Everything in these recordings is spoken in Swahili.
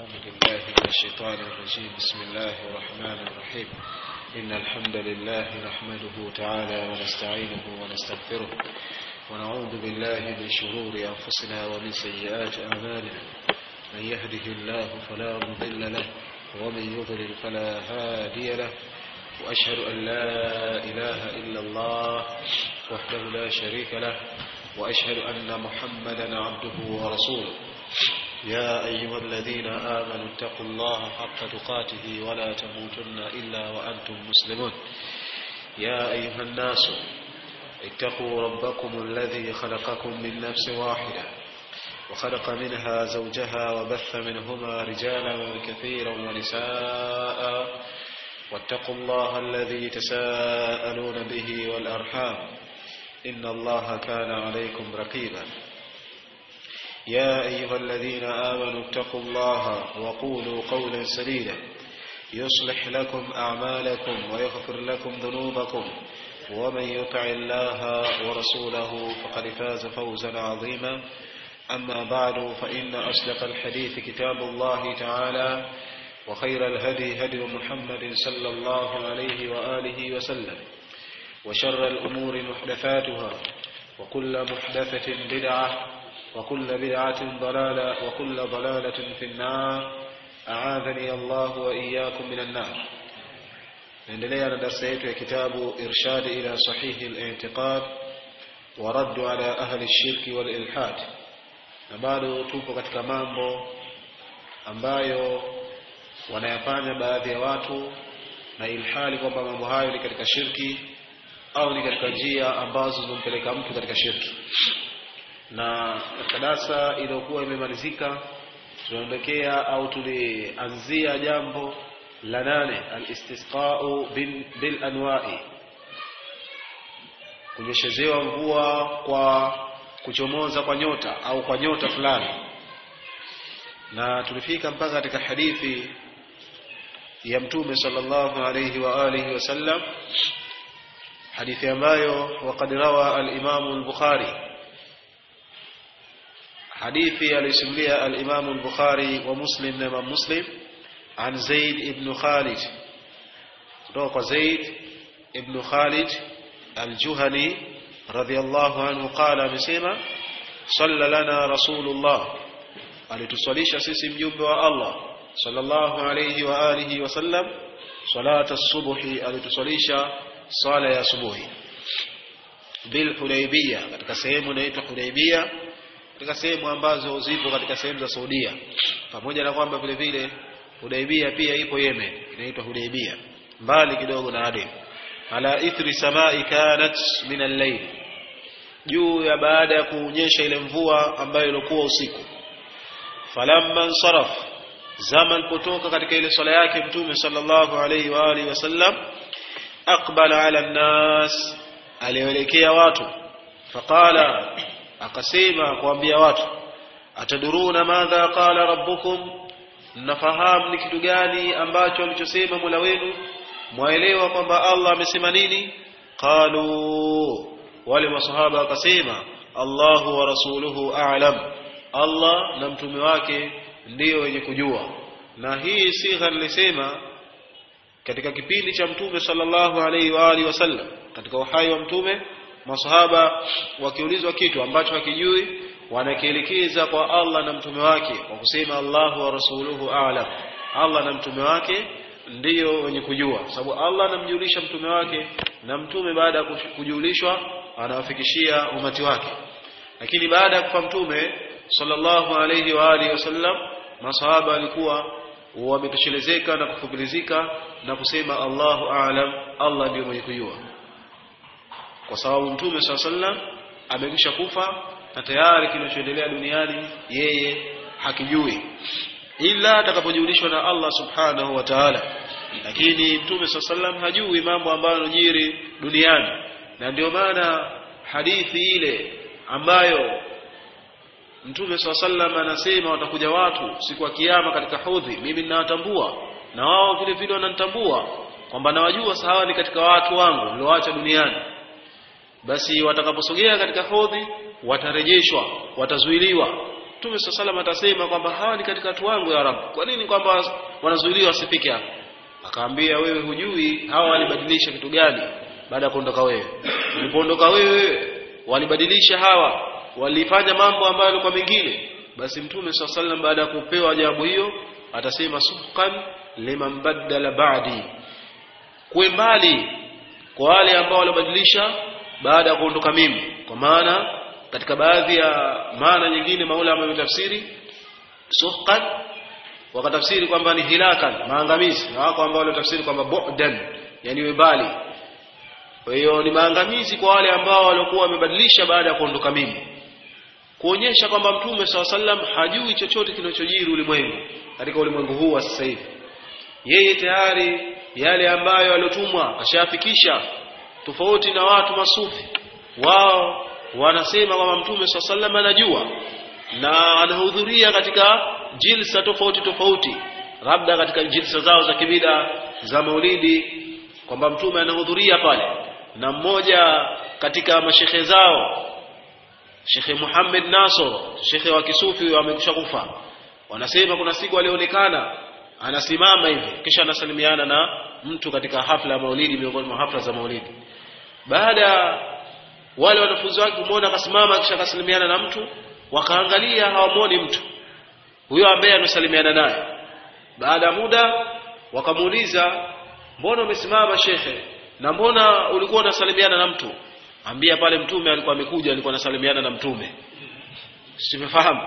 بالله من الشيطان الرجيم بسم الله الرحمن الرحيم إن الحمد لله نحمده تعالى ونستعينه ونستغفره ونعوذ بالله من شرور أنفسنا ومن سيئات أعمالنا من يهده الله فلا مضل له ومن يضلل فلا هادي له وأشهد أن لا إله إلا الله وحده لا شريك له وأشهد أن محمدا عبده ورسوله يا أيها الذين آمنوا اتقوا الله حق تقاته ولا تموتن إلا وأنتم مسلمون يا أيها الناس اتقوا ربكم الذي خلقكم من نفس واحدة وخلق منها زوجها وبث منهما رجالا كثيرا ونساء واتقوا الله الذي تساءلون به والأرحام إن الله كان عليكم رقيبا يا أيها الذين آمنوا اتقوا الله وقولوا قولا سديدا يصلح لكم أعمالكم ويغفر لكم ذنوبكم ومن يطع الله ورسوله فقد فاز فوزا عظيما أما بعد فإن أصدق الحديث كتاب الله تعالى وخير الهدي هدي محمد صلى الله عليه وآله وسلم وشر الأمور محدثاتها وكل محدثة بدعة وكل بدعة ضلالة وكل ضلالة في النار أعاذني الله وإياكم من النار naendelea na darsa yetu ya kitabu irshad ila sahihi al-i'tiqad wa radd ala ahli ash-shirk wal ilhad na bado tupo katika mambo ambayo wanayafanya baadhi ya watu na ilhali kwamba mambo hayo ni katika shirki au ni katika njia ambazo zinampeleka mtu katika shirki na katika darsa iliyokuwa imemalizika tunaondokea au tulianzia jambo la nane alistisqau bil anwa'i kunyeshezewa mvua kwa kuchomoza kwa nyota au kwa nyota fulani na tulifika mpaka katika hadithi ya mtume sallallahu alayhi wa alihi wasallam hadithi ambayo waqad rawa al-Imam al-Bukhari hadithi alisimulia al-Imam al-Bukhari wa Muslim na Imam Muslim عن زيد بن خالد kutoka زيد بن خالد الجهني رضي الله عنه قال amesema صلى لنا رسول الله alitusalisha sisi mjumbe wa Allah sallallahu alayhi wa alihi wasallam salata as-subhi alitusalisha sala ya subuhi bil Hudaybiyah katika sehemu inaitwa Hudaybiyah katika sehemu ambazo zipo katika sehemu za Saudia pamoja na kwamba vile vile Hudaybiyah pia ipo Yemen inaitwa Hudaybiyah mbali kidogo na Aden ala ithri samai kanat min al-layl juu ya baada ya kuonyesha ile mvua ambayo ilikuwa usiku falamma saraf zaman kutoka katika ile swala yake mtume sallallahu alayhi wa alihi wasallam aqbala ala an-nas alielekea watu faqala akasema kuambia watu ataduruna madha qala rabbukum mnafahamu ni kitu gani ambacho alichosema Mola wenu mwaelewa kwamba Allah amesema nini qalu wale masahaba wakasema Allahu wa rasuluhu a'lam Allah na mtume wake ndiyo wenye kujua na hii sigha nilisema katika kipindi cha mtume sallallahu alaihi wa alihi wasallam katika uhai wa mtume masahaba wakiulizwa kitu ambacho hakijui wanakielekeza kwa Allah na mtume wake kwa kusema Allahu wa rasuluhu a'lam Allah na mtume wake ndiyo wenye kujua sababu Allah anamjulisha mtume wake na mtume baada ya kujulishwa anawafikishia umati wake lakini baada ya kufa mtume sallallahu alayhi wa alihi wasallam masahaba walikuwa wametoshelezeka na kufupilizika na kusema Allahu a'lam Allah ndiyo mwenye kujua kwa sababu mtume sallallahu alayhi wasallam amekwisha kufa na tayari kinachoendelea duniani yeye hakijui ila atakapojulishwa na Allah subhanahu wa ta'ala lakini mtume sallam hajui mambo ambayo yanajiri duniani na ndio maana hadithi ile ambayo mtume sallam anasema watakuja watu siku ya kiyama katika hudhi mimi ninawatambua na wao vile vile wananitambua kwamba nawajua sawa ni katika watu wangu nilioacha duniani basi watakaposogea katika hodhi watarejeshwa watazuiliwa Mtume swalla salam atasema kwamba hawa ni katika watu wangu ya Rabb. Kwa nini kwamba wanazuiliwa wasifike hapa? Akaambia wewe hujui hawa walibadilisha kitu gani baada ya kuondoka wewe. Ulipoondoka wewe walibadilisha hawa, walifanya mambo ambayo yalikuwa mengine. Basi Mtume swalla salam baada ya kupewa jawabu hiyo atasema suhqan liman baddala ba'di. Kuwe mbali kwa wale ambao walibadilisha baada ya kuondoka mimi. Kwa maana katika baadhi ya maana nyingine maulama wametafsiri suhqan wakatafsiri kwamba ni hilakan maangamizi na wako ambao walitafsiri kwamba bu'dan yani mbali kwa hiyo ni maangamizi kwa wale ambao walikuwa wamebadilisha baada ya kuondoka mimi kuonyesha kwamba mtume saw sallam hajui chochote kinachojiri ulimwengu katika ulimwengu huu wa sasa hivi yeye tayari yale ambayo aliotumwa ashafikisha tofauti na watu masufi wao wanasema kwamba mtume saw sallam anajua na anahudhuria katika jilsa tofauti tofauti labda katika jilsa zao za kibida za maulidi kwamba mtume anahudhuria pale na mmoja katika mashekhe zao Shekhe Muhammad Nasr shekhe wa kisufi amekusha kufa wanasema kuna siku alionekana anasimama hivi kisha anasalimiana na mtu katika hafla ya maulidi miongoni mwa hafla za maulidi baada wale wanafunzi wake kumwona akasimama kisha akasalimiana na mtu wakaangalia hawamwoni mtu huyo ambaye amesalimiana naye baada ya muda wakamuuliza mbona umesimama shekhe na mbona ulikuwa unasalimiana na mtu ambia pale mtume alikuwa amekuja alikuwa anasalimiana na mtume simefahamu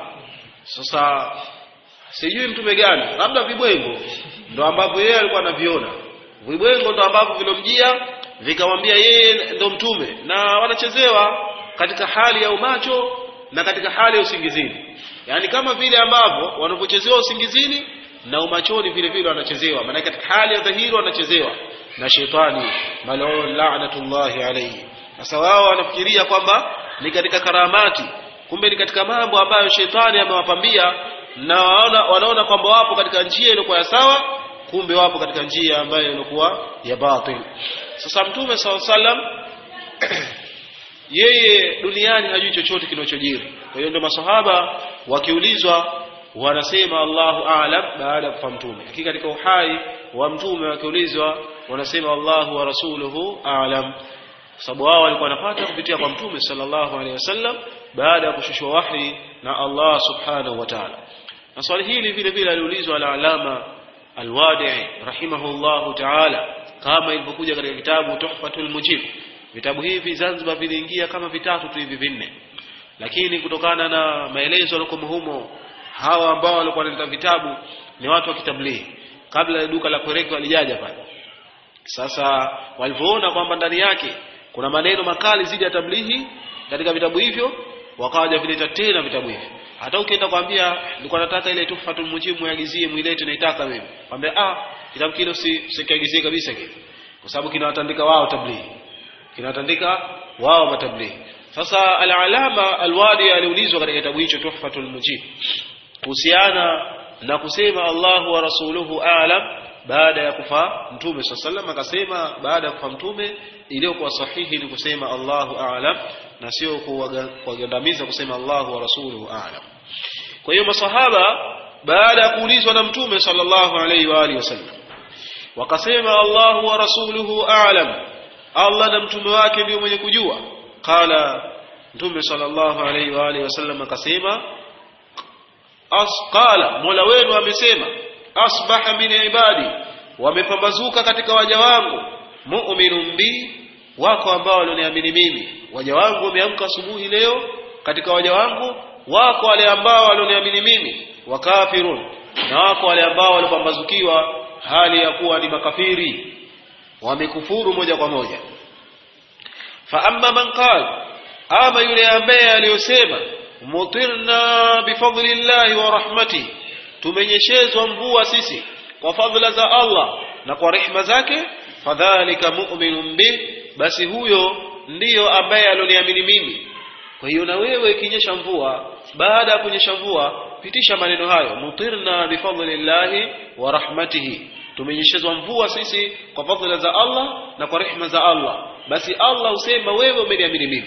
sasa sijui mtume gani labda vibwengo ndo ambavyo yeye alikuwa anaviona vibwengo ndo ambavyo vilomjia vikamwambia yeye ndo mtume na wanachezewa katika hali ya umacho na katika hali ya usingizini yaani kama vile ambavyo wanavyochezewa usingizini na umachoni vile vile wanachezewa maana katika hali ya dhahiri wanachezewa na shetani mal'un la'natullahi alayhi sasa wao wanafikiria kwamba ni katika karamati kumbe ni katika mambo ambayo shetani amewapambia na wanaona, wanaona kwamba wapo katika njia iliyokuwa ya sawa kumbe wapo katika njia ambayo ilikuwa ya batil sasa mtume saw sallam yeye duniani hajui chochote kinachojiri kwa hiyo ndio masahaba wakiulizwa wanasema Allahu a'lam baada ya kufa mtume lakini katika uhai wa mtume wakiulizwa wanasema Allahu wa rasuluhu a'lam sababu wao walikuwa wanapata kupitia kwa mtume sallallahu alaihi wasallam baada ya kushushwa wahi na Allah subhanahu wa ta'ala na swali hili vile vile aliulizwa al-alama al-wadi'i rahimahullahu ta'ala kama ilivyokuja katika kitabu Tuhfatul Mujib vitabu hivi Zanzibar viliingia kama vitatu tu hivi vinne lakini kutokana na maelezo yaliokuwa humo hawa ambao walikuwa wanaleta vitabu ni watu wa kitablighi kabla ya duka la kwereke walijaja pale sasa walivyoona kwamba ndani yake kuna maneno makali zidi ya tablighi katika vitabu hivyo wakawaja vileta tena vitabu hivyo hata ukienda kwambia nilikuwa nataka ile tuhfatul mujib muagizie muilete naitaka mimi kwambia ah kitabu kile usikiagizie kabisa kile kwa sababu kinawatandika wao tablighi kinawatandika wao matablighi sasa al-alama al-wadi aliulizwa katika kitabu hicho tuhfatul mujib kuhusiana na kusema Allahu wa rasuluhu a'lam baada ya kufa mtume sallallahu akasema baada ya kufa mtume iliyokuwa sahihi ni kusema Allahu a'lam na sio kuwagandamiza kusema Allahu wa rasuluhu a'lam kwa hiyo masahaba baada ya kuulizwa na mtume sallallahu alaihi wa alihi wasallam wakasema Allahu wa rasuluhu a'lam Allah na mtume wake ndio mwenye kujua qala mtume sallallahu alaihi wa alihi wasallam akasema asqala mola wenu amesema asbaha min ibadi wamepambazuka katika waja wangu mu'minun bi wako ambao walioniamini mimi waja wangu wameamka asubuhi leo katika waja wangu wako wale ambao walioniamini mimi wakafirun na wako wale ambao walipambazukiwa hali ya kuwa ni makafiri wamekufuru moja kwa moja fa amma man qala ama yule ambaye aliyosema mutirna bifadlillahi wa rahmatihi tumenyeshezwa mvua sisi kwa fadhila za Allah na kwa rehma zake fadhalika mu'minun bi basi huyo ndiyo ambaye alioniamini mimi kwa hiyo na wewe ikinyesha mvua baada ya kunyesha mvua pitisha maneno hayo mutirna bifadlillahi wa rahmatihi tumenyeshezwa mvua sisi kwa fadhila za Allah na kwa rehma za Allah basi Allah usema wewe umeniamini mimi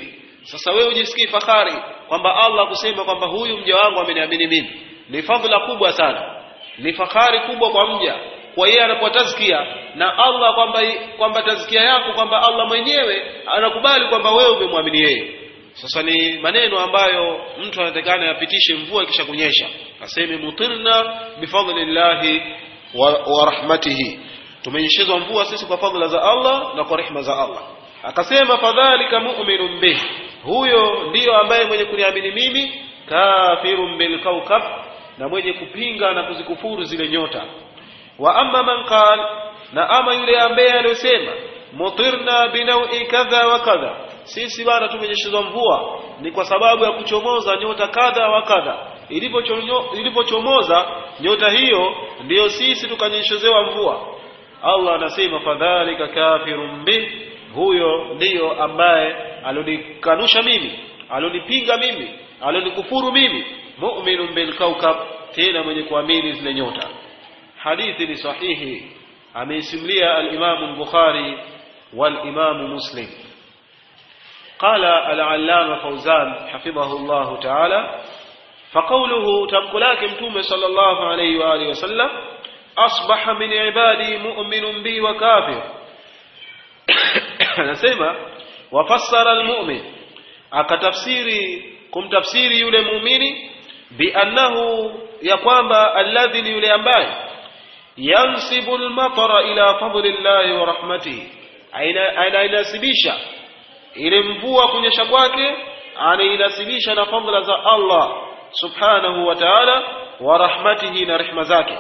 sasa wewe ujisikii fahari kwamba Allah kusema kwamba huyu mja wangu ameniamini mimi ni fadhila kubwa sana ni fahari kubwa kwa mja kwa yeye anapoa tazkia na Allah kwamba kwamba tazkia yako kwamba Allah mwenyewe anakubali kwamba wewe umemwamini yeye sasa ni maneno ambayo mtu anatakana yapitishe mvua ikisha kunyesha aseme mutirna bifadlillahi wa, wa rahmatihi tumenyeshezwa mvua sisi kwa fadhila za Allah na kwa rehma za Allah akasema fadhalika mu'minun bih huyo ndiyo ambaye mwenye kuniamini mimi kafirun bil kawkab na mwenye kupinga na kuzikufuru zile nyota wa amma man qal na ama yule ambaye aliyosema mutirna binaui kadha wa kadha sisi bana tumenyeshezwa mvua ni kwa sababu ya kuchomoza nyota kadha wa kadha ilipochomoza nyota hiyo ndiyo sisi tukanyeshezewa mvua Allah anasema fadhalika kafirun bih huyo ndiyo ambaye alonikanusha mimi alonipinga mimi alonikufuru mimi mu'minun bil kawkab tena mwenye kuamini zile nyota hadithi ni sahihi ameisimulia al-Imam al-Bukhari wal-Imam Muslim قال العلامة فوزان حفظه الله تعالى فقوله تبقلاك متوم صلى الله عليه وآله وسلم أصبح من عبادي مؤمن بي وكافر anasema wafassara almu'min akatafsiri kumtafsiri yule muumini biannahu ya kwamba alladhi ni yule ambaye yansibu almatara ila fadlillahi wa rahmatihi anainasibisha ile mvua kunyesha kwake anainasibisha na fadla za Allah subhanahu wa ta'ala wa rahmatihi na rehma zake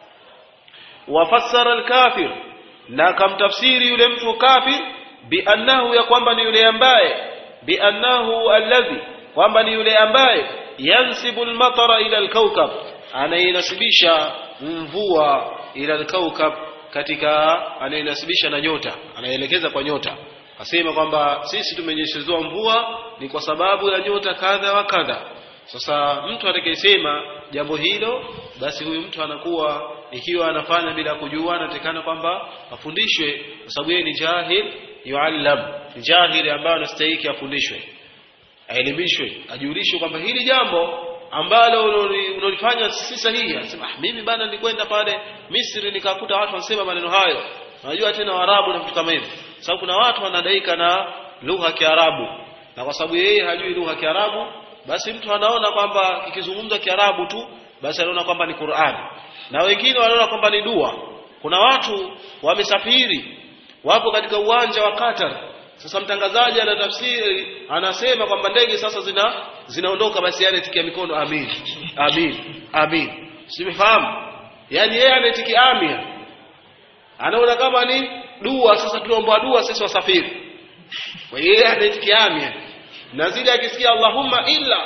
wafassara alkafir na kamtafsiri yule mtu kafir biannahu ya kwamba ni yule ambaye biannahu alladhi kwamba ni yule ambaye yansibu almatara ila alkawkab anainasibisha mvua ila alkawkab katika anainasibisha na nyota anaelekeza kwa nyota asema kwamba sisi tumenyeshezewa mvua ni kwa sababu ya nyota kadha wa kadha sasa mtu atakayesema jambo hilo basi huyu mtu anakuwa ikiwa anafanya bila kujua anatekana kwamba afundishwe kwa sababu yeye ni jahil yuallam ni jahili ambaye anastahili afundishwe aelimishwe ajulishwe kwamba hili jambo ambalo unalifanya si sahihi anasema ah, mimi bana nilikwenda pale Misri nikakuta watu wanasema maneno hayo unajua tena Waarabu na vitu kama hivyo sababu kuna watu wanadaika na lugha ya Kiarabu na kwa sababu yeye hajui lugha ya Kiarabu basi mtu anaona kwamba kikizungumza Kiarabu tu basi anaona kwamba ni Qur'ani na wengine wanaona kwamba ni dua kuna watu wamesafiri wapo katika uwanja wa Qatar sasa mtangazaji anatafsiri anasema kwamba ndege sasa zina zinaondoka basi yale tikia mikono amin amin amin simefahamu yani yeye anatikia amin anaona kama ni dua sasa tunaomba dua sisi wasafiri kwa hiyo yeye anatikia amin na zile akisikia Allahumma illa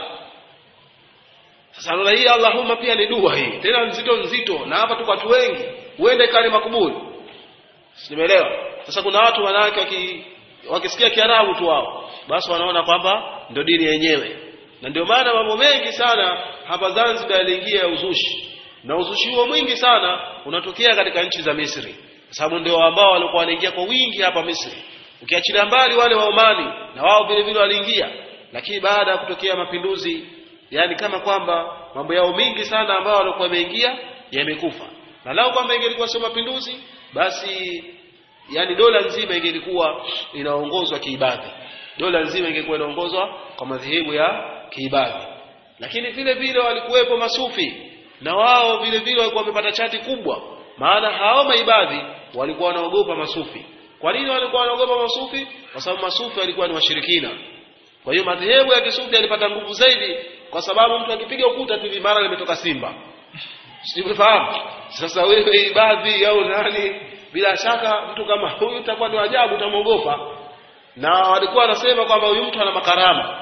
sasa anaona hii Allahumma pia ni dua hii tena nzito nzito na hapa tuko watu wengi uende kali makubuli simeelewa sasa kuna watu wanawake waki, wakisikia Kiarabu tu wao basi wanaona kwamba ndio dini yenyewe na ndio maana mambo mengi sana hapa Zanzibar yaliingia uzushi na uzushi huo mwingi sana unatokea katika nchi za Misri kwa sababu ndio ambao walikuwa wanaingia kwa wingi hapa Misri ukiachilia mbali wale wa Omani na wao vile vile waliingia lakini baada ya kutokea mapinduzi yani kama kwamba mambo yao mingi sana ambao walikuwa wameingia yamekufa na lao kwamba ingelikuwa sio mapinduzi basi yani dola nzima ingelikuwa inaongozwa kiibadhi dola nzima ingekuwa inaongozwa kwa madhehebu ya kiibadhi lakini vile vile walikuwepo masufi na wao vile vile walikuwa wamepata chati kubwa maana hao maibadhi walikuwa wanaogopa masufi kwa nini walikuwa wanaogopa masufi kwa sababu masufi walikuwa ni washirikina kwa hiyo madhehebu ya kisufi yalipata nguvu zaidi kwa sababu mtu akipiga ukuta tu mara limetoka simba sifahamu sasa wewe ibadhi au nani bila shaka mtu kama huyu utakuwa ni ajabu utamwogopa na walikuwa wanasema kwamba huyu mtu ana makarama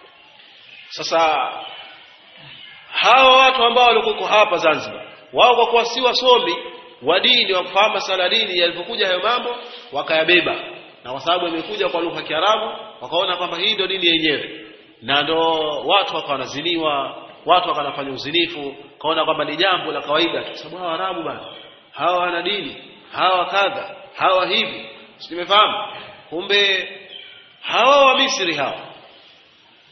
sasa hawa watu ambao walikuwa hapa Zanzibar wao kwa kuwa si wasomi wa dini wa kufahamu masala dini yalipokuja hayo mambo wakayabeba na kwa sababu imekuja kwa lugha ya Kiarabu wakaona kwamba hii ndio dini yenyewe na ndo watu wakawa wanaziniwa watu wakawa wanafanya uzinifu kaona kwamba ni jambo la kawaida kwa sababu hawa Arabu bana hawa wana dini hawa kadha hawa hivi simefahamu kumbe hawa wa Misri hawa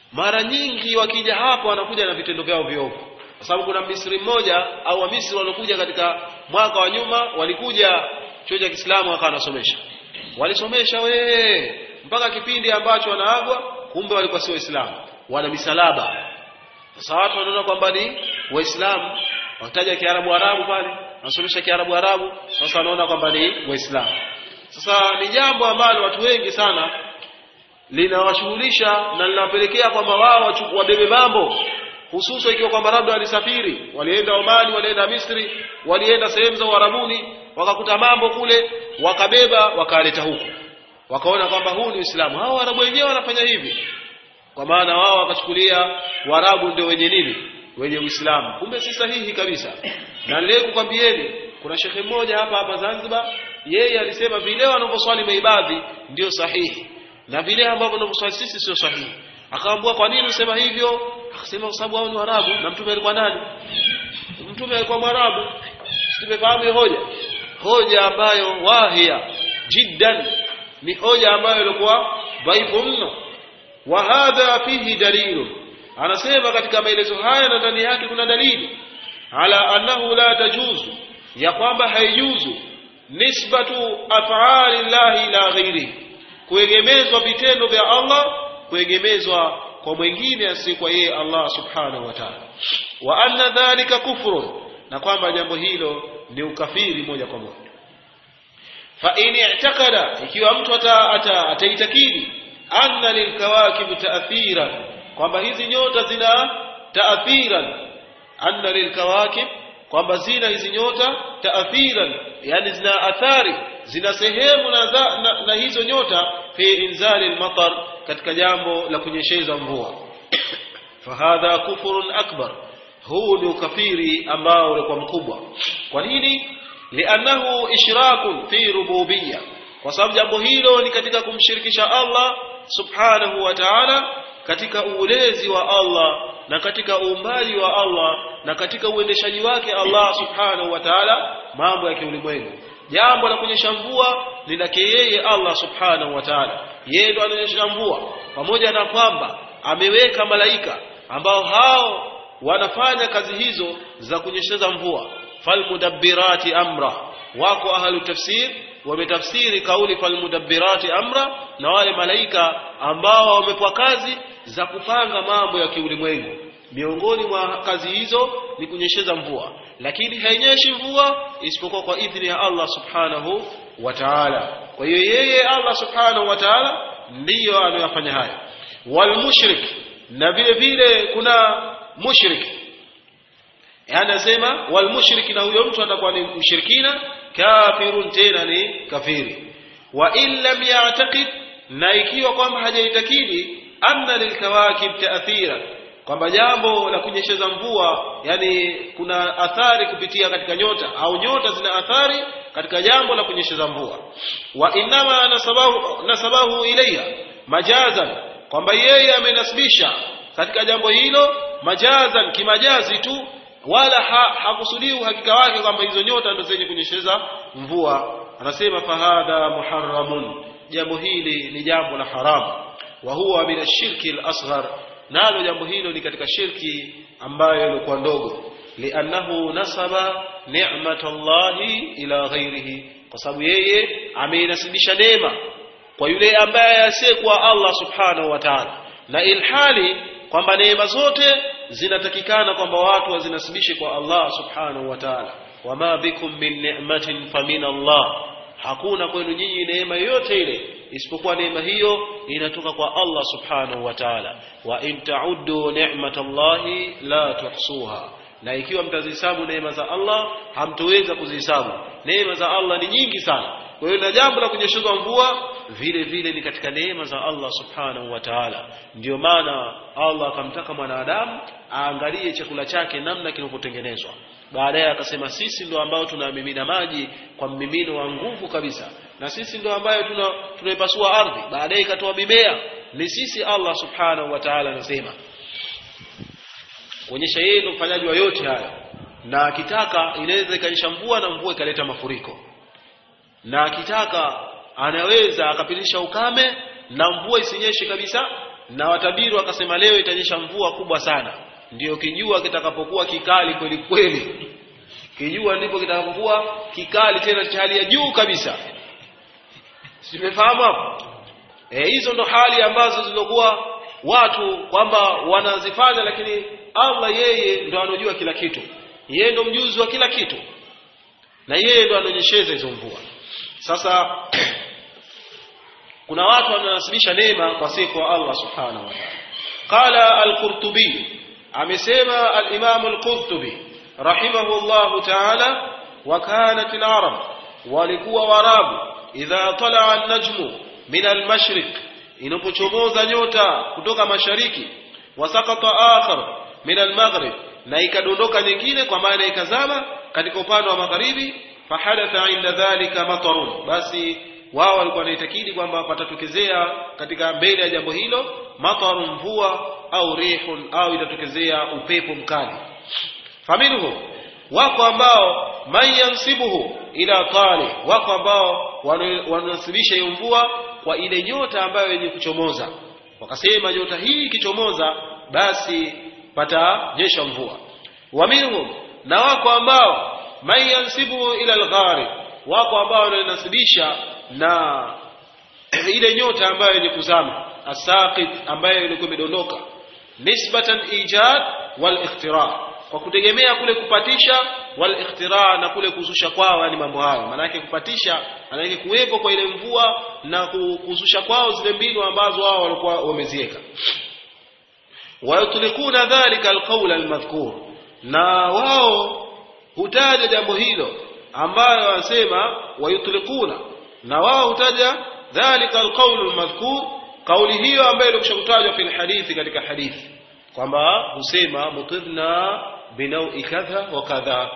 mara nyingi wakija hapa wanakuja na vitendo vyao viovu kwa sababu kuna Misri mmoja au Wamisri waliokuja katika mwaka wa nyuma walikuja chuo cha Kiislamu wakawa wanasomesha walisomesha we mpaka kipindi ambacho wanaagwa kumbe walikuwa si waislamu wana misalaba sasa watu wanaona kwamba ni waislamu wataja kiarabu arabu pale wanasomesha kiarabu arabu sasa wanaona kwamba ni waislamu sasa ni jambo ambalo watu wengi sana linawashughulisha na linawapelekea kwamba wao wabebe mambo hususan ikiwa kwamba labda walisafiri walienda Omani walienda Misri walienda sehemu za Uarabuni wakakuta mambo kule wakabeba wakaleta huku wakaona kwamba huu ni Uislamu hao Waarabu wenyewe wanafanya hivi kwa maana wao wakachukulia Waarabu ndio wenye nini wenye Uislamu kumbe si sahihi kabisa na leo kukwambieni kuna shekhe mmoja hapa hapa Zanzibar yeye alisema vile wanavyoswali maibadhi ndio sahihi na vile ambavyo wanavyoswali sisi sio sahihi akaambua kwa nini usema hivyo akasema kwa sababu hao ni Waarabu na mtume alikuwa nani mtume alikuwa Mwarabu tumefahamu hoja hoja ambayo wahia jiddan ni hoja ambayo ilikuwa dhaifu mno wa hadha fihi dalilu anasema katika maelezo haya na ndani yake kuna dalili ala annahu la tajuzu ya kwamba haijuzu nisbatu af'ali llahi ila ghairihi kuegemezwa vitendo vya Allah kuegemezwa kwa mwingine asiyekuwa yeye Allah subhanahu wa ta'ala wa anna dhalika kufrun na kwamba jambo hilo ni ukafiri moja kwa moja fa in i'taqada ikiwa mtu ataitakidi anna lilkawakib ta'thiran kwamba hizi nyota zina ta'thiran anna lilkawakib kwamba zina hizi nyota ta'thiran yani zina athari zina sehemu na, na, na hizo nyota fi inzali almatar katika jambo la kunyesheza mvua fahadha kufurun akbar huu ni ukafiri ambao ulikuwa mkubwa kwa nini liannahu ishrakun fi rububiyya kwa sababu jambo hilo ni katika kumshirikisha Allah subhanahu wa ta'ala katika ulezi wa Allah na katika uumbaji wa Allah na katika uendeshaji wake Allah subhanahu wa ta'ala mambo ya kiulimwengu jambo la kunyesha mvua ni lake yeye Allah subhanahu wa ta'ala yeye ndo ananyesha mvua pamoja na kwamba ameweka malaika ambao hao wanafanya kazi hizo za kunyesheza mvua falmudabbirati amra wako ahlu tafsir wametafsiri kauli falmudabbirati amra na wale malaika ambao wamepewa kazi za kupanga mambo ya kiulimwengu miongoni mwa kazi hizo ni kunyesheza mvua lakini hainyeshi mvua isipokuwa kwa idhini ya Allah subhanahu wa ta'ala kwa hiyo yeye Allah subhanahu wa ta'ala ndiyo anayofanya haya wal mushrik na vile vile kuna mushrik anasema wal mushrik na huyo mtu atakuwa ni mshirikina kafirun tena ni kafiri wa in lam ya'taqid na ikiwa kwamba hajaitakidi anna lilkawakib ta'thira kwamba jambo la kunyesheza mvua yani kuna athari kupitia katika nyota au nyota zina athari katika jambo la kunyesheza mvua wa inama nasabahu, nasabahu ilaiha majazan kwamba yeye amenasibisha katika jambo hilo majazan kimajazi tu wala ha, hakusudii uhakika wake kwamba hizo nyota ndo zenye kunyesheza mvua anasema fahadha muharramun jambo hili ni jambo la haramu wa huwa min ashirki al-asghar nalo jambo hilo ni katika shirki ambayo ilikuwa ndogo liannahu nasaba ni'matallahi ila ghairihi kwa sababu yeye ameinasibisha neema kwa yule ambaye asiyekuwa Allah subhanahu wa ta'ala na ilhali kwamba neema zote zinatakikana kwamba watu wazinasibishe kwa Allah subhanahu wa ta'ala wama bikum min ni'matin famin Allah hakuna kwenu nyinyi neema yoyote ile isipokuwa neema hiyo inatoka kwa Allah subhanahu wa ta'ala wa in ta'uddu ni'matallahi la tuhsuha na ikiwa mtazihesabu neema za Allah hamtoweza kuzihesabu neema za Allah ni nyingi sana kwa hiyo na jambo la kunyeshezwa mvua vile vile ni katika neema za Allah subhanahu wa ta'ala ndio maana Allah akamtaka mwanadamu aangalie chakula chake namna kinavyotengenezwa baadaye akasema sisi ndo ambao tunamimina maji kwa mmimino wa nguvu kabisa na sisi ndo ambayo tuna tunaipasua ardhi baadaye ikatoa mimea ni sisi Allah subhanahu wa ta'ala anasema kuonyesha yeye ndo mfanyaji wa yote haya na akitaka inaweza ikanyesha mvua na mvua ikaleta mafuriko na akitaka anaweza akapitisha ukame na mvua isinyeshe kabisa na watabiri wakasema leo itanyesha mvua kubwa sana ndio kijua kitakapokuwa kikali kweli kweli kijua ndipo kitakapokuwa kikali tena cha hali ya juu kabisa simefahamu hapo eh hizo ndo hali ambazo zilizokuwa watu kwamba wanazifanya lakini Allah yeye ndo anojua kila kitu yeye ndo mjuzi wa kila kitu na yeye ndo anonyesheza hizo mvua sasa kuna watu wananasibisha neema kwa siku wa Allah subhanahu wa ta'ala qala al-qurtubi amesema al-imam al-qurtubi rahimahullah ta'ala wa kanat al-arab walikuwa warabu idha talaa an-najmu min al-mashriq inapochomoza nyota kutoka mashariki wasakata akhar min al-maghrib na ikadondoka nyingine kwa maana ikazama katika upande wa magharibi fahadatha inda dhalika matarun basi wao walikuwa wanaitakidi kwamba patatokezea katika mbele ya jambo hilo matarun mvua au rihun au itatokezea upepo mkali faminhu wako ambao man yansibuhu ila tali wako ambao wanasibisha hiyo mvua kwa ile nyota ambayo yenye kuchomoza wakasema nyota hii ikichomoza basi patanyesha mvua wa minhum na wako ambao man yansibuhu ila alghari wako ambao wanasibisha na ile nyota ambayo yenye kuzama asaqit ambayo ilikuwa imedondoka nisbatan ijad wal ikhtira kwa kutegemea kule kupatisha wal ikhtira na kule kuzusha kwao yani mambo hayo maana yake kupatisha maana yake kuwepo kwa ile mvua na kuzusha kwao zile mbinu ambazo wao walikuwa wameziweka wayutlikuna dhalika alqawla almadhkur na wao hutaja jambo hilo ambayo wanasema wayutlikuna na wao hutaja dhalika alqawlu almadhkur kauli hiyo ambayo ilikwishakutajwa fil hadithi katika hadithi kwamba husema mutirna binaui kadha wa kadha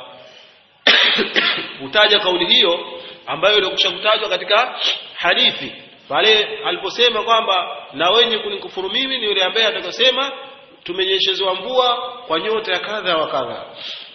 hutaja kauli hiyo ambayo ilikwishakutajwa katika hadithi pale aliposema kwamba na wenye kunikufuru mimi ni yule ambaye atakasema tumenyeshezewa mvua kwa nyota ya kadha wa kadha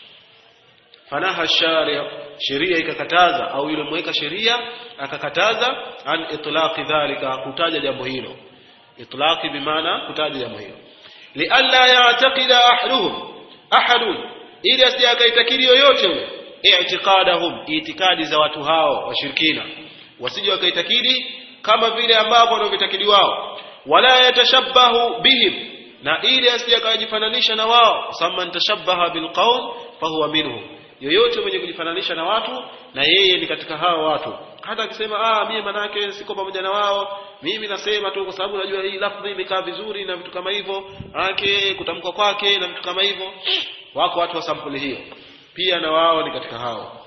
fanaha sharia sheria ikakataza au yule mweka sheria akakataza an itlaqi dhalika kutaja jambo hilo itlaqi bimaana kutaja jambo hilo lialla ya'taqida ahaduhum ahadun ili asije akaitakidi yoyote yule i'tiqadahum itikadi za watu hao washirikina wasije wakaitakidi kama vile ambavyo wanavyotakidi wao wala yatashabbahu bihim na ili asije akajifananisha na wao samman tashabbaha bilqaum fahuwa minhum yoyote mwenye kujifananisha na watu na yeye ni katika hao watu hata akisema ah mimi manake siko pamoja na wao mimi nasema tu kwa sababu najua hii lafdhi imekaa vizuri na vitu kama hivyo ake kutamkwa kwake na vitu kama hivyo wako watu wa sampuli hiyo pia na wao ni katika hao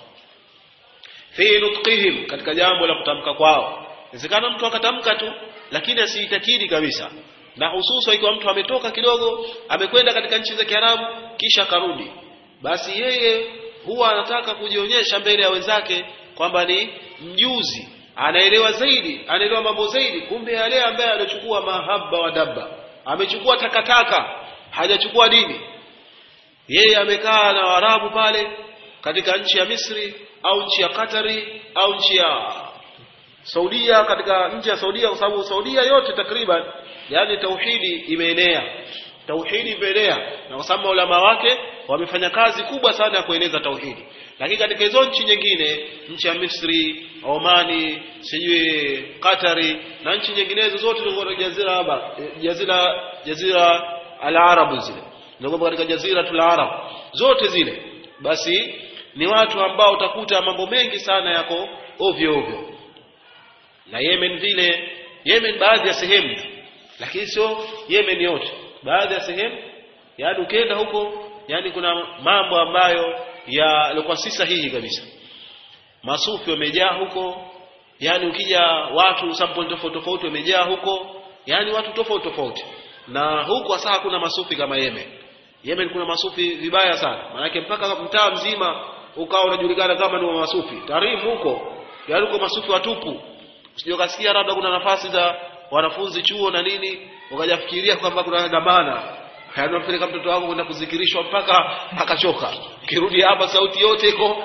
fi nutqihim katika jambo la kutamka kwao inawezekana mtu akatamka tu lakini asiitakidi kabisa na hususa ikiwa mtu ametoka kidogo amekwenda katika nchi za Kiarabu kisha karudi basi yeye huwa anataka kujionyesha mbele ya wenzake kwamba ni mjuzi anaelewa zaidi anaelewa mambo zaidi kumbe yale ambaye aliochukua mahaba wa dabba amechukua takataka hajachukua dini yeye amekaa na Waarabu pale katika nchi ya Misri au nchi ya Katari au nchi ya Saudia katika nchi ya Saudia kwa sababu Saudia yote takriban yani tauhidi imeenea tauhidi imeenea na kwa sababu ulama wake wamefanya kazi kubwa sana ya kueneza tauhidi lakini katika hizo nchi nyingine nchi ya Misri Omani sijui Katari na nchi nyinginezo zote zilizo jazira haba jazira jazira al-Arab zile ndio katika jazira tul Arab zote zile basi ni watu ambao utakuta mambo mengi sana yako ovyo ovyo na Yemen vile Yemen baadhi ya sehemu lakini sio Yemen yote baadhi ya sehemu yaani ukienda huko yani kuna mambo ambayo yalikuwa si sahihi kabisa masufi wamejaa huko yani ukija watu sample tofauti tofauti wamejaa huko yani watu tofauti tofauti na huko sasa kuna masufi kama Yemen Yemen kuna masufi vibaya sana maanake mpaka mtaa mzima ukawa unajulikana kama ni wa masufi tarimu huko yani uko masufi watupu usije ukasikia labda kuna nafasi za wanafunzi chuo na nini ukajafikiria kwamba kuna dhamana anampeleka mtoto wako kwenda kuzikirishwa mpaka akachoka kirudi hapa sauti yote iko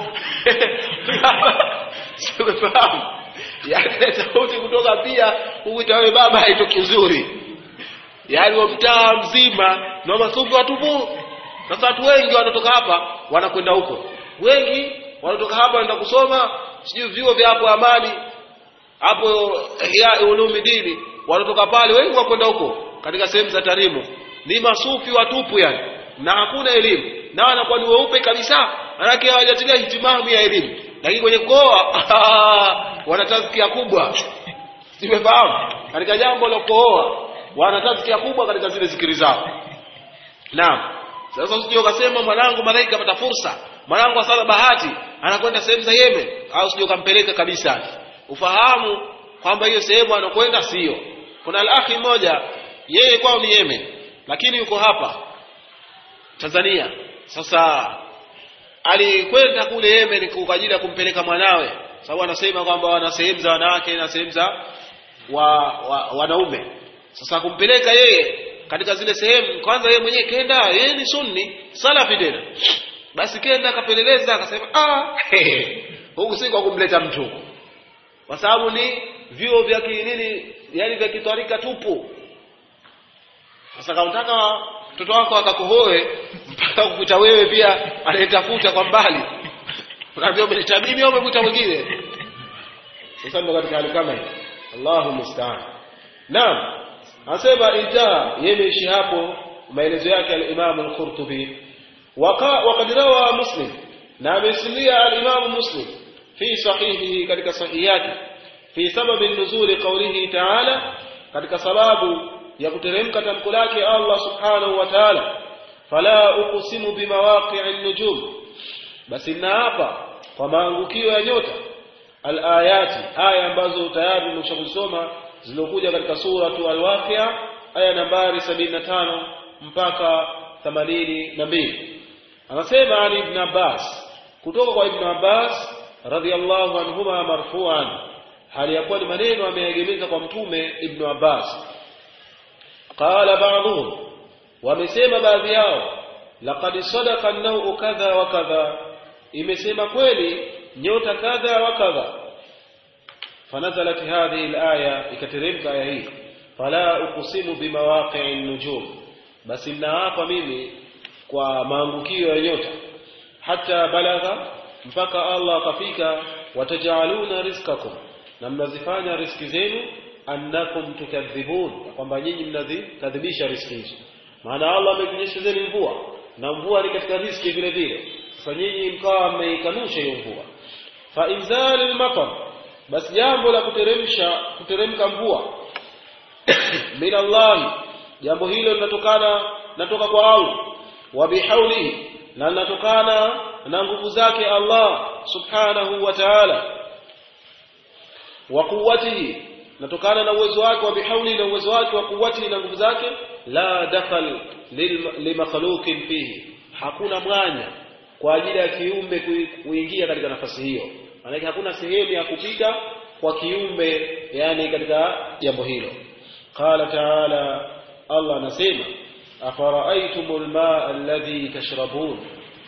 simefahamu yani sauti kutoka pia huita wewe baba haitoki uzuri yaani wa mtaa mzima na masufi watupu sasa watu wengi wanatoka hapa wanakwenda huko wengi wanatoka hapa wanaenda kusoma sijui vyuo vya hapo amani hapo ya ulumi dini wanatoka pale wengi wakwenda huko katika sehemu za tarimu ni masufi watupu yani na hakuna elimu na wanakuwa ni weupe kabisa manake hawajatilia hitimamu ya elimu lakini kwenye kuoa wana tazkia kubwa simefahamu katika jambo la kuoa wana tazkia kubwa katika zile zikiri zao naam sasa usije ukasema mwanangu malaika kapata fursa mwanangu asala bahati anakwenda sehemu za Yemen au usije ukampeleka kabisa ufahamu kwamba hiyo sehemu anakwenda sio kuna alakhi mmoja yeye kwao ni Yemen lakini yuko hapa Tanzania sasa alikwenda kule Yemen kwa ajili ya kumpeleka mwanawe sababu anasema kwamba wana sehemu za wanawake na sehemu za wa, wa, wanaume sasa kumpeleka yeye katika zile sehemu kwanza yeye mwenyewe kenda yeye ni sunni salafi tena basi kenda akapeleleza akasema ah huku si kwa kumleta mtu kwa sababu ni vyuo vya kinini yani vya kitwarika tupu sasa kautaka mtoto wako akakuhoe mpaka kukuta wewe pia anayetafuta kwa mbali unaambia umeleta mimi au umekuta mwingine sasa ndo katika hali kama hii Allahu musta'an naam anasema intaha yemeishi hapo maelezo yake al-Imam al-Qurtubi وقد روى مسلم نعم يسميها الإمام مسلم في صحيحه كذلك صحيحاته في سبب النزول قوله تعالى كذلك سباب يقترمك تنقلاك الله سبحانه وتعالى فلا أقسم بمواقع النجوم بس إنها وما أنقكيو يا نيوتا الآيات آية ambazo tayari nimeshakusoma zilokuja katika suratu al-Waqi'a aya nambari 75 mpaka 82 anasema Ali ibn Abbas kutoka kwa Ibn Abbas radhiallahu anhuma marfu'an hali ya kuwa ni maneno ameegemeza kwa mtume Ibn Abbas qala ba'dhum wamesema baadhi yao laqad sadaqa an-naw'u kadha wa kadha imesema kweli nyota kadha wa kadha فنزلت هذه الآية ikateremka aya hii fala uqsimu bimawaqi'in nujum basi ninaapa mimi kwa maangukio ya nyota hata balagha mpaka Allah akafika watajaluna rizqakum na mnazifanya riski zenu annakum tukadhibun kwamba nyinyi mnazikadhibisha riski hizo maana Allah amekunyesha zenu mvua na mvua ni katika riski vile vile sasa nyinyi mkawa mmeikanusha hiyo mvua fa inzalul matar basi jambo la kuteremsha kuteremka mvua min Allah jambo hilo linatokana natoka kwa Allah wa bihaulihi na linatokana na nguvu zake Allah subhanahu wa ta'ala wa quwwatihi natokana na uwezo wake wa bihaulihi na uwezo wake wa quwwatihi na nguvu zake la dakhal limakhluqin fihi hakuna mwanya kwa ajili ya kiumbe kuingia katika nafasi hiyo maana hakuna sehemu ya kupita kwa kiumbe yani katika jambo hilo qala ta'ala Allah anasema afara'aytumul ma'a alladhi tashrabun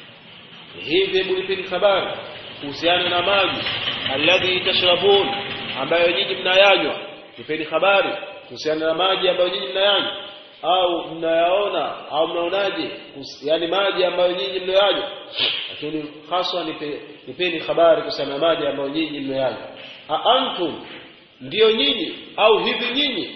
hivi mlipeni habari kuhusiana na maji alladhi tashrabun ambayo nyinyi mnayanywa nipeni habari kuhusiana na maji ambayo nyinyi mnayanywa au mnayaona au mnaonaje yani maji ambayo nyinyi mnayanywa lakini haswa nipe, nipeni habari kuhusiana na maji ambayo nyinyi mnayanywa a antum ndiyo nyinyi au hivi nyinyi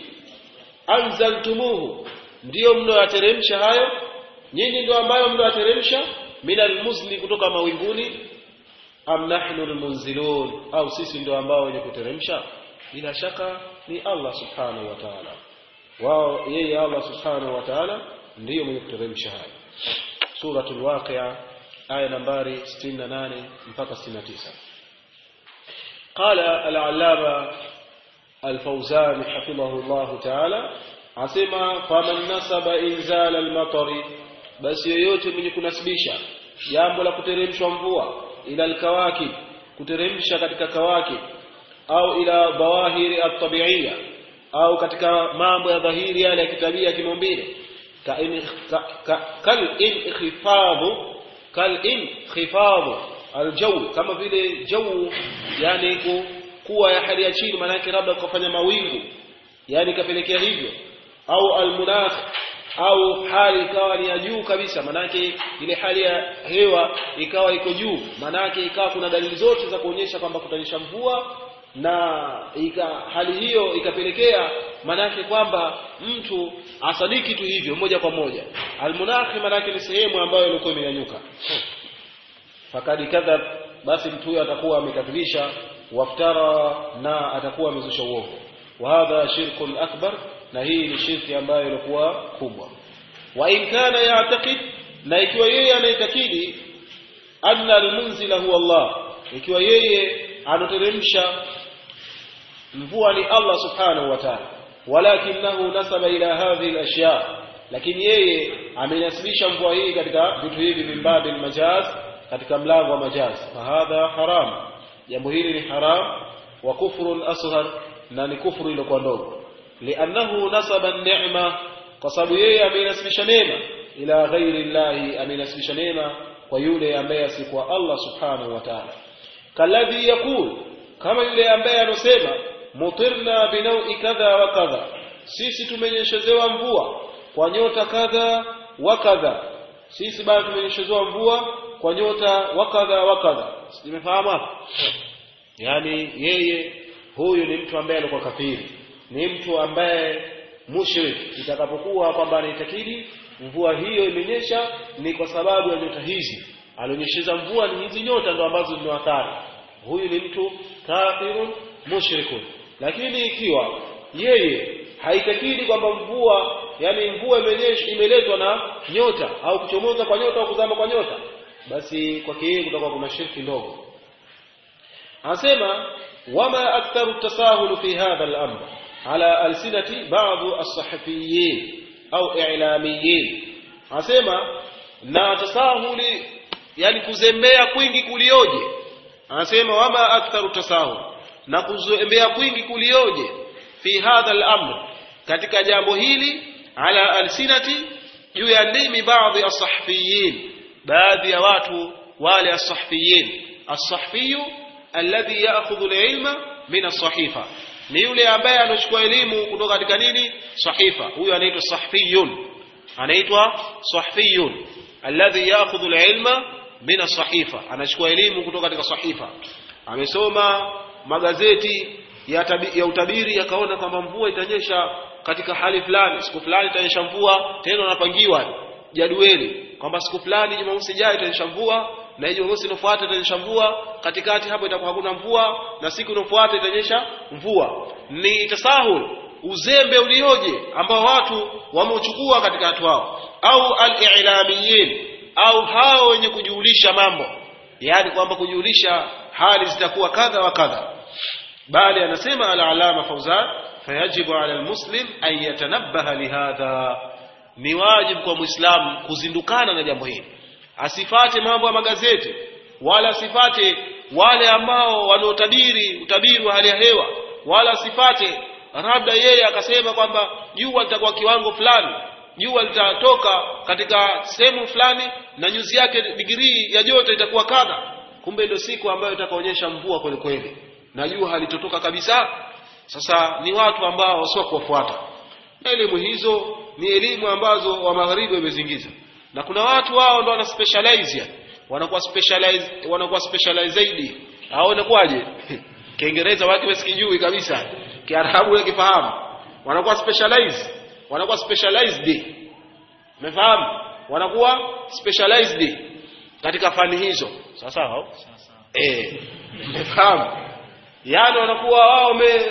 anzaltumuhu ndiyo mnayoyateremsha hayo nyinyi ndio ambayo mnayoyateremsha minal muzni kutoka mawinguni am nahnu almunzilun au sisi ndio ambao wenye kuteremsha bila shaka ni Allah subhanahu wa ta'ala wao yeye Allah subhanahu wa ta'ala ndiyo mwenye kuteremsha hayo suratul waqi'a aya nambari 68 mpaka 69 قال العلامة الفوزان حفظه الله تعالى asema faman nasaba inzal almatari basi yoyote mwenye kunasibisha jambo la kuteremshwa mvua ila alkawakib kuteremsha katika kawakib au ila dhawahiri at-tabi'iyya au katika mambo ya dhahiri yale ya kitabia kimaumbile kal inkhifadhu kal inkhifadhu aljaw kama vile jaw yani kuwa ya hali ya chini maana yake labda kufanya mawingu yani kapelekea hivyo au almunakh au hali ikawa ni ya juu kabisa manake ile hali ya hewa ikawa iko juu manake ikawa kuna dalili zote za kuonyesha kwamba kutanyesha mvua na ika, hali hiyo ikapelekea manake kwamba mtu asadiki tu hivyo moja kwa moja almunakhi manake ni sehemu ambayo ilikuwa imenyanyuka fakadi kadhab basi mtu huyo atakuwa amekadhibisha waftara na atakuwa amezusha uongo wa hadha shirkun akbar na hii ni shirki ambayo ilikuwa kubwa wa in kana ya'taqid na ikiwa yeye anaitakidi anna almunzila huwa Allah ikiwa yeye anoteremsha mvua ni Allah subhanahu wa ta'ala walakinahu nasaba ila hadhihi alashya lakini yeye amenasibisha mvua hii katika vitu hivi min babil majaz katika mlango wa majaz fahadha haram jambo hili ni haram wa kufrun asghar na ni kufuru iliyokuwa ndogo liannahu nasaba an-ni'ma kwa sababu yeye amenasibisha neema ila ghairi llahi amenasibisha neema kwa yule ambaye asikuwa Allah subhanahu wa ta'ala kalladhi yaqul kama yule ambaye anosema mutirna binaui kadha wa kadha sisi tumenyeshezewa mvua kwa nyota kadha wa kadha sisi bado tumenyeshezewa mvua kwa nyota wa kadha wa kadha nimefahamu hapo yani yeye huyu ni mtu ambaye alikuwa kafiri ni mtu ambaye mushrik itakapokuwa kwamba anaitakidi mvua hiyo imenyesha ni kwa sababu ya nyota hizi alionyesheza mvua ni hizi nyota ndo ambazo zina athari huyu ni mtu kafirun mushrikun lakini ikiwa yeye haitakidi kwamba mvua yani mvua imenyesha imeletwa na nyota au kuchomoza kwa nyota au kuzama kwa nyota basi kwake yeye kutakuwa kuna shirki ndogo anasema wama aktharu tasahulu fi hadha al-amr ala alsinati ba'd as-sahafiyin au i'lamiyin anasema na tasahuli yani kuzembea kwingi kulioje anasema wama aktharu tasahul na kuzembea kwingi kulioje fi hadha al-amr katika jambo hili ala alsinati juu ya ndimi baadhi as-sahafiyin baadhi ya watu wale as-sahafiyin as-sahafiyu alladhi ya'khudhu al-ilma min as-sahifa ni yule ambaye anachukua elimu kutoka katika nini sahifa huyo anaitwa sahfiyun anaitwa sahfiyun alladhi ya'khudhu al-ilma min as-sahifa anachukua elimu kutoka katika sahifa amesoma magazeti ya, tabi, ya utabiri akaona kwamba mvua itanyesha katika hali fulani siku fulani itanyesha mvua tena anapangiwa jadwali kwamba siku fulani Jumamosi ijayo itanyesha mvua na Jumamosi inofuata itanyesha mvua katikati hapo itakuwa hakuna mvua na siku inofuata itanyesha mvua ni tasahul uzembe ulioje ambao watu wameuchukua katika watu wao au al-i'lamiyin au hao wenye kujulisha mambo yani kwamba kujulisha hali zitakuwa kadha wa kadha bali anasema al-alama Fauzan fayajibu ala al-muslim an yatanabbaha lihadha ni wajibu kwa muislamu kuzindukana na jambo hili asifate mambo ya magazeti wala asifate wale ambao wanaotabiri utabiri wa hali ya hewa wala asifate labda yeye akasema kwamba jua litakuwa kiwango fulani jua litatoka katika sehemu fulani na nyuzi yake digrii ya joto itakuwa kadha kumbe ndio siku ambayo itakaonyesha mvua kweli kweli na jua halitotoka kabisa sasa ni watu ambao sio kuwafuata na elimu hizo ni elimu ambazo wa magharibi wamezingiza na kuna watu wao ndo wana specialize yani wanakuwa specialize wanakuwa specialize zaidi au inakuwaje kiingereza wake wasikijui kabisa kiarabu yake kifahamu wanakuwa specialize wanakuwa specialized umefahamu wanakuwa specialized katika fani hizo sawa sawa eh umefahamu yani wanakuwa wao wame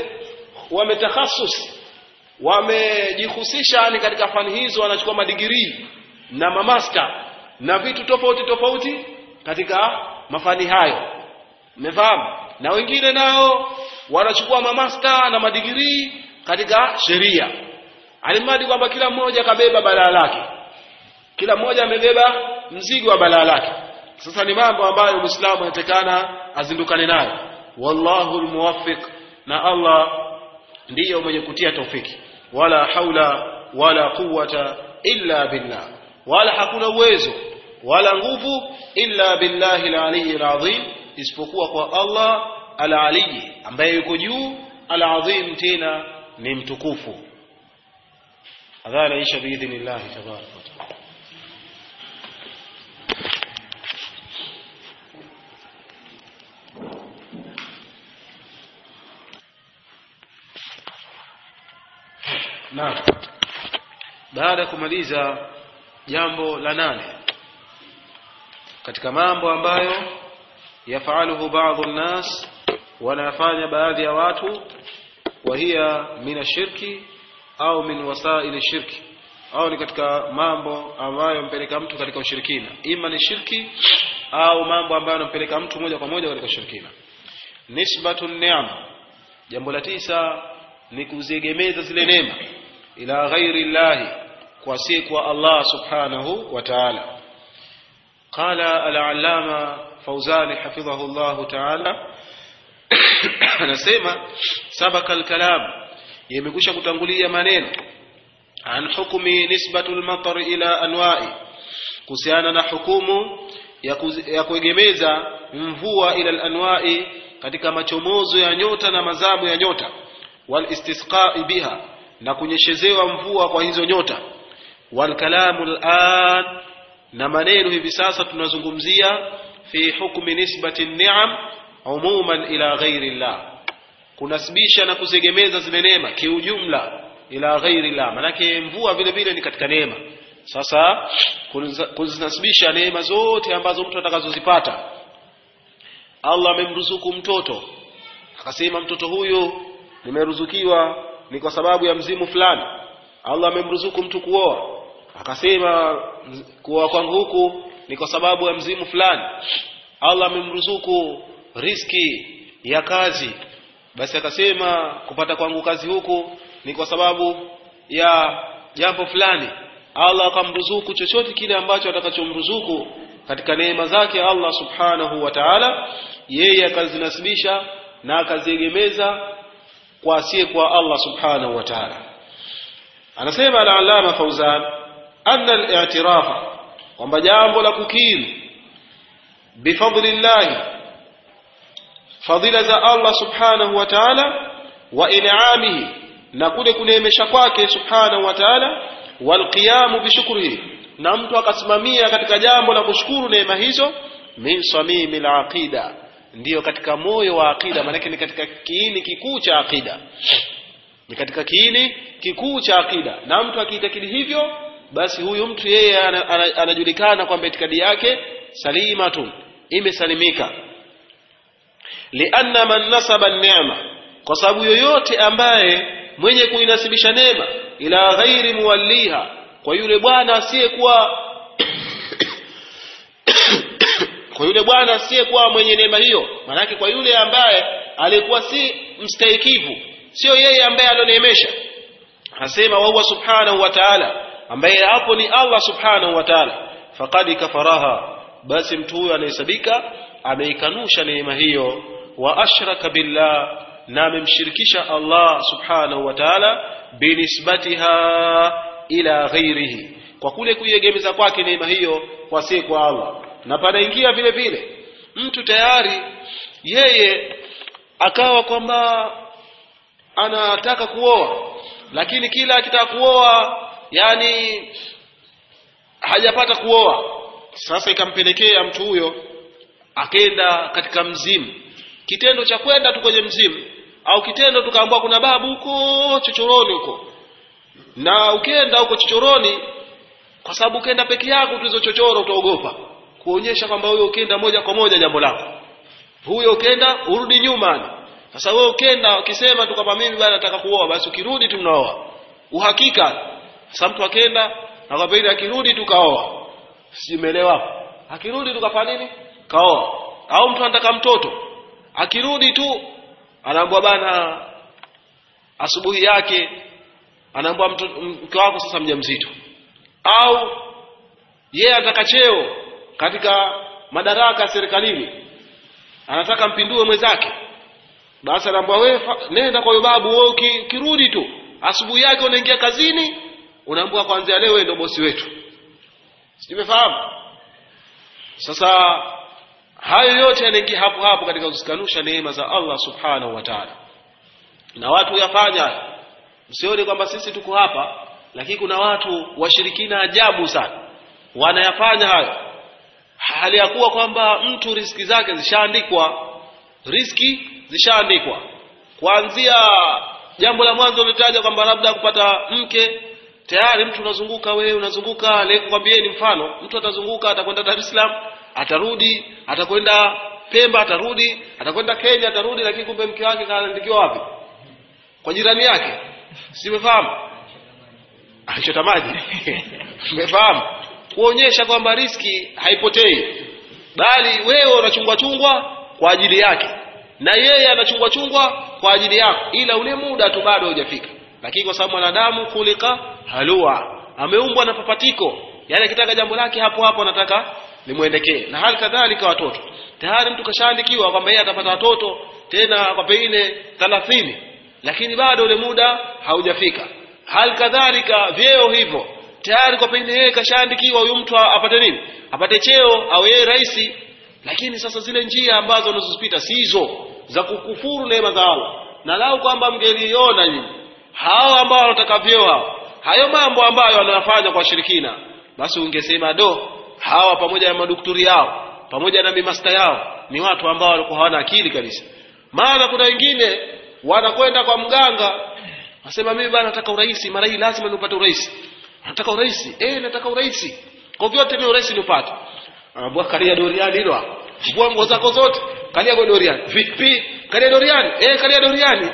wametakhasus wamejihusisha ni katika fani hizo wanachukua madigirii na mamasta na vitu tofauti tofauti katika mafani hayo umefahamu na wengine nao wanachukua mamasta na madigirii katika sheria alimradi kwamba kila mmoja kabeba balaa lake kila mmoja amebeba mzigo wa balaa lake sasa ni mambo ambayo muislamu anatakana azindukane nayo wallahu almuwaffiq na Allah ndiyo mwenye kutia taufiki wala haula wala quwwata illa billah wala hakuna uwezo wala nguvu illa billahi al-ali al-azim isipokuwa kwa Allah al-ali ambaye yuko juu al-azim tena ni mtukufu adhana isha biidhnillahi tabaraka wa taala Naam. Baada ya kumaliza jambo la nane katika mambo ambayo yafaluhu baadhi nnas wanafanya baadhi ya watu wa hiya min ashirki au min wasaili shirki au ni katika mambo ambayo yampeleka mtu katika ushirikina ima ni shirki au mambo ambayo yanampeleka mtu moja kwa moja katika ushirikina nisbatu ni'am jambo la tisa ni kuziegemeza zile neema ila ghairi llahi kwa si kwa Allah subhanahu wa ta'ala qala al-allama fawzani hafidhahu Allah ta'ala anasema sabaka al-kalam yamekwisha kutangulia maneno an hukmi nisbatu al-matar ila anwa'i kuhusiana na hukumu ya, kuzi, ya kuegemeza mvua ila al-anwa'i katika machomozo ya nyota na mazamu ya nyota wal istisqa'i biha na kunyeshezewa mvua kwa hizo nyota wal kalamu al'an na maneno hivi sasa tunazungumzia fi hukmi nisbati ni'am umuman ila ghairi llah kunasibisha na kuzegemeza zile neema kiujumla ila ghairi llah manake mvua vile vile ni katika neema sasa kuzinasibisha neema zote ambazo mtu atakazozipata Allah amemruzuku mtoto akasema mtoto huyu nimeruzukiwa ni kwa sababu ya mzimu fulani Allah amemruzuku mtu kuoa akasema kuoa kwangu huku ni kwa sababu ya mzimu fulani Allah amemruzuku riski ya kazi basi akasema kupata kwangu kazi huku ni kwa sababu ya jambo fulani Allah akamruzuku chochote kile ambacho atakachomruzuku katika neema zake Allah subhanahu wa ta'ala yeye akazinasibisha na akaziegemeza kwa asiye kwa Allah subhanahu wa ta'ala anasema al-allama Fauzan anna al-i'tirafa kwamba jambo la kukiri bifadlillahi fadhila za Allah subhanahu wa ta'ala wa in'amihi na kule kuneemesha kwake subhanahu wa ta'ala wal qiyamu bishukrihi na mtu akasimamia katika jambo la kushukuru neema hizo min samimil aqida ndiyo katika moyo wa aqida maanake ni katika kiini kikuu cha aqida ni katika kiini kikuu cha aqida na mtu akiitakidi hivyo basi huyu mtu yeye anajulikana kwamba itikadi yake salimatun imesalimika lianna man nasaba neema kwa sababu yoyote ambaye mwenye kuinasibisha neema ila ghairi muwalliha kwa yule bwana asiyekuwa kwa yule bwana asiyekuwa mwenye neema hiyo maanake kwa yule ambaye alikuwa si mstahikivu sio yeye ambaye alioneemesha anasema wahuwa subhanahu wa ta'ala ambaye hapo ni Allah subhanahu wa ta'ala faqad kafaraha basi mtu huyo anahesabika ameikanusha neema hiyo wa ashraka billah na amemshirikisha Allah subhanahu wa ta'ala binisbatiha ila ghairihi kwa kule kuiegemeza kwake neema hiyo kwa si kwa Allah na panaingia vile vile mtu tayari yeye akawa kwamba anataka kuoa lakini kila akitaka kuoa yani hajapata kuoa sasa ikampelekea mtu huyo akenda katika mzimu kitendo cha kwenda tu kwenye mzimu au kitendo tukaambiwa kuna babu huko chochoroni huko na ukenda huko chochoroni kwa sababu ukenda peke yako tu hizo chochoro utaogopa kuonyesha kwamba huyo ukenda moja kwa moja jambo lako huyo ukenda urudi nyuma sasa wewe ukenda ukisema tu kwamba mimi bwana nataka kuoa basi ukirudi tu mnaoa uhakika sasa mtu akenda na kwa pili akirudi tu kaoa simeelewa akirudi tu kafanya nini kaoa au mtu anataka mtoto akirudi tu anaambiwa bana asubuhi yake anaambiwa mke wako sasa mjamzito au yeye anataka cheo katika madaraka serikalini anataka mpindue mwenzake basi anaambiwa wewe nenda kwa babu wewe ukirudi tu asubuhi yake unaingia kazini unaambiwa kwanza leo wewe ndio bosi wetu simefahamu sasa hayo yote yanaingia hapo hapo katika kuzikanusha neema za Allah subhanahu wa ta'ala na watu yafanya msione kwamba sisi tuko hapa lakini kuna watu washirikina ajabu sana wanayafanya hayo hali ya kuwa kwamba mtu riski zake zishaandikwa riski zishaandikwa kuanzia jambo la mwanzo ulitaja kwamba labda kupata mke tayari mtu unazunguka wewe unazunguka leo kwambieni mfano mtu atazunguka atakwenda Dar es Salaam atarudi atakwenda Pemba atarudi atakwenda Kenya atarudi lakini kumbe mke wake kaandikiwa wapi kwa jirani yake simefahamu anachota maji umefahamu kuonyesha kwamba riski haipotei bali wewe unachungwa chungwa kwa ajili yake na yeye anachungwa chungwa kwa ajili yako ila ule muda tu bado hujafika lakini kwa sababu mwanadamu kulika halua ameumbwa na papatiko yani akitaka jambo lake hapo hapo anataka limwendekee na hali kadhalika watoto tayari mtu kashaandikiwa kwamba yeye atapata watoto tena kwa pengine 30 lakini bado ule muda haujafika hali kadhalika vyeo hivyo tayari kwa pengine yeye kashaandikiwa huyu mtu apate nini apate cheo au yeye rais lakini sasa zile njia ambazo unazozipita si hizo za kukufuru neema za Allah na lau kwamba mngeliona nyinyi hao ambao wanataka vyeo hao hayo mambo ambayo wanayafanya kwa shirikina basi ungesema do hawa pamoja na madukturi yao pamoja na mimasta yao ni watu ambao walikuwa hawana akili kabisa maana kuna wengine wanakwenda kwa mganga nasema mimi bana nataka urais mara hii lazima nipate urais nataka urais eh nataka urais kwa vyote mimi urais nipate anaambia kalia doriani hilo vua nguo zako zote kalia kwa doriani vipi kalia doriani eh kalia doriani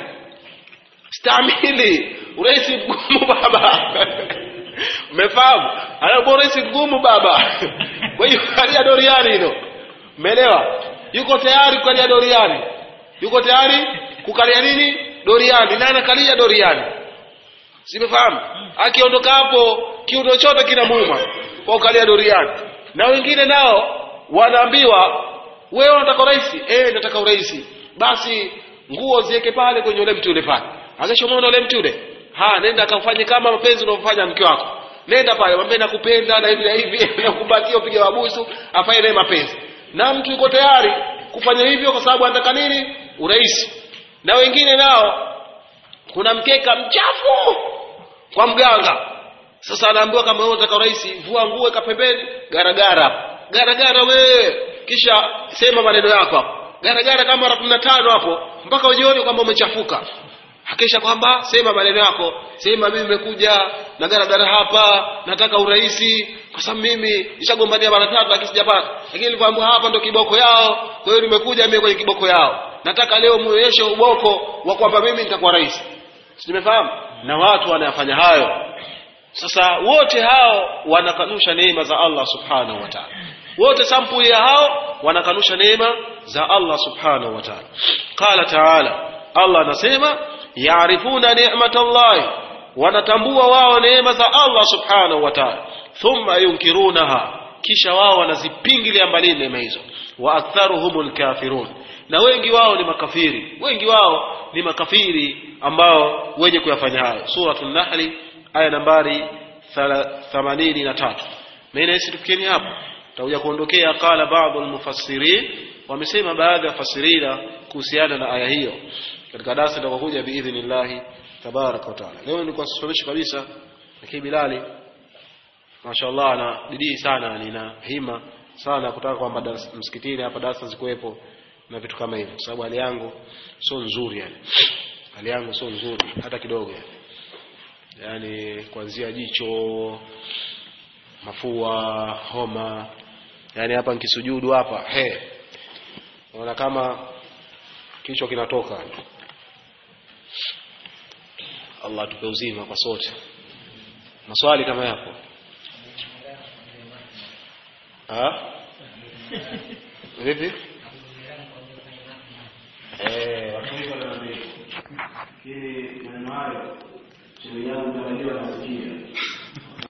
stamili urais mgumu baba umefahamu anaambia urais mgumu baba kwa hiyo kalia doriani hilo umeelewa yuko tayari kukalia doriani yuko tayari kukalia nini doriani na anakalia doriani simefahamu akiondoka hapo kiuno chote kinamuuma kwa ukalia doriani na wengine nao wanaambiwa wewe unataka urais eh nataka urais basi nguo ziweke pale kwenye ule mti ule pale akishomona ule mti ule ha nenda akafanye kama mapenzi unavyofanya mke wako nenda pale mwambie nakupenda na hivi na hivi nakubatia upige wabusu afanye naye mapenzi na mtu yuko tayari kufanya hivyo kwa sababu anataka nini urais na wengine nao kuna mkeka mchafu kwa mganga sasa anaambiwa kama wewe unataka urais vua nguo weka pembeni garagara garagara wewe kisha sema maneno yako hapo garagara kama mara kumi na tano hapo mpaka ujione kwamba umechafuka hakisha kwamba sema maneno yako sema mimi nimekuja na garagara hapa nataka uraisi kwa sababu mimi nishagombania mara tatu lakini sijapata lakini nilipoambiwa hapa ndo kiboko yao kwa hiyo nimekuja mimi kwenye kiboko yao nataka leo muonyeshe uboko wa kwamba mimi nitakuwa rais simefahamu na watu wanayafanya hayo sasa wote hao wanakanusha neema za Allah subhanahu wa ta'ala wote sampuli ya hao wanakanusha neema za Allah subhanahu wa ta'ala qala ta'ala Allah anasema yaarifuna ni'matallahi wanatambua wao neema za Allah subhanahu wa ta'ala thumma yunkirunaha kisha wao wanazipingilia mbali neema hizo wa aktharuhumul kafirun na wengi wao ni makafiri wengi wao ni makafiri ambao wenye kuyafanya hayo suratul nahli aya nambari 83 mimi nahisi tufikieni hapo tutakuja kuondokea qala baadhi almufassirin wamesema baadhi ya fasirina kuhusiana na aya hiyo katika darasa tutakokuja biidhnillah tabaraka wa taala leo nilikuwa sisomesha kabisa lakini Bilali mashaallah ana bidii sana nina hima sana kutaka kwamba msikitini hapa darasa zikuwepo na vitu kama hivyo sababu hali yangu sio nzuri yani hali yangu sio nzuri hata kidogo yani yani kuanzia jicho mafua homa yani hapa nikisujudu hapa he naona kama kichwa kinatoka Allah tupe uzima kwa sote maswali kama yapo ha vipi eh watu wengi wananiambia kile maneno hayo sheria yangu ndio nasikia